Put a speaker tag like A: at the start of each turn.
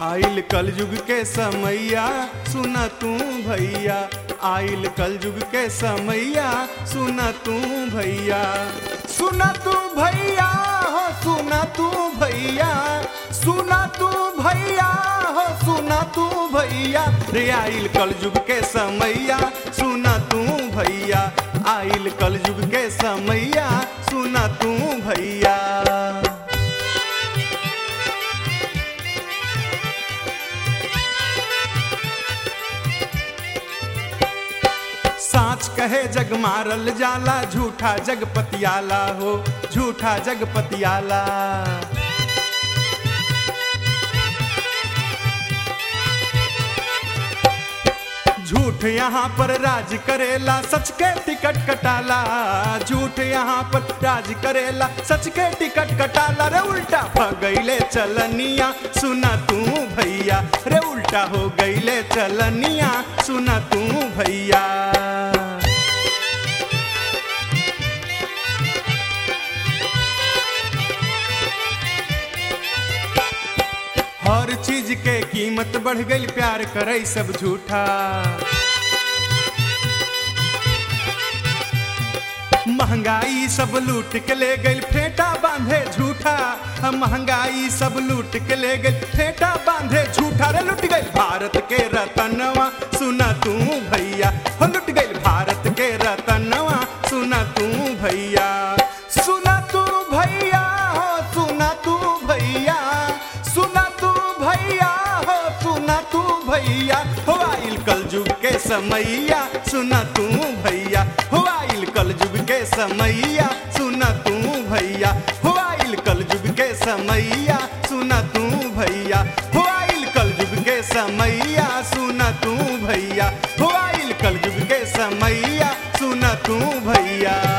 A: आइल कलयुग के समैया सुन तू भैया आइल कलयुग के समैया सुन तू भैया सुन तू भैया हो सुन तू भैया सुन तू भैया हो सुन तू भैया रे आइल कलयुग के समैया सुन तू भैया आइल कलयुग के समैया सुन तू भैया साच कहे जग मारल जाला झूठा जग पतियाला हो झूठा जग पतियाला झूठ यहाँ पर राज करेला सच के टिकट कटाला झूठ यहाँ पर राज करेला सच के टिकट कटाला रे उल्टा भगैले चलनिया सुना तू भैया रे उल्टा हो गईले चलनिया सुना तू भैया हर चीज के कीमत बढ़ गई प्यार करे सब झूठा महंगाई सब लूट के ले गई फेटा बांधे झूठा महंगाई सब लूट के ले गई फेटा बांधे झूठा रे लुट गई भारत के रतनवा सुना तू भैया हो लुट गई भारत के रतनवा सुना तू भैया सुना तू भैया हो सुना तू भैया सुना तू भैया हो सुना तू भैया हो आइल कलयुग के समैया सुना तू भैया हो आइल कलयुग के समैया सुना तू भैया हो आइल कलयुग के समैया सुना तू भैया हो आइल कलयुग के समैया सुना तू भैया हो आइल कलयुग के समैया सुना तू भैया